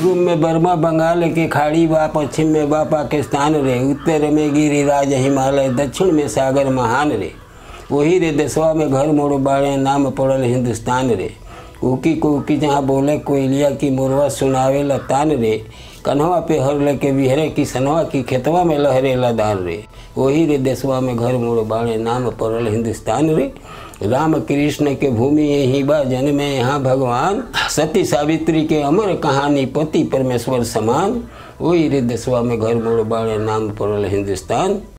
पूर्व में बर्मा बंगाल के खाड़ी बा पश्चिम में बा पाकिस्तान रे उत्तर में गिरिराज हिमालय दक्षिण में सागर महान रे वही रे देशवा में घर मोड़ बाड़े नाम पड़ल हिंदुस्तान रे उकी कुकी जहाँ बोले कोयलिया की मुरवा सुनावे लतान रे कन्हवा पे हर लेके बिहरे की सनवा की खेतवा में लहरे लदान रे वही रे देशवा में घर मोड़ बाड़े नाम पड़ल हिंदुस्तान रे राम कृष्ण के भूमि यही बा जन्मे यहाँ भगवान सती सावित्री के अमर कहानी पति परमेश्वर समान वही रे देशवा में घर मोड़ बाड़े नाम पड़ल हिंदुस्तान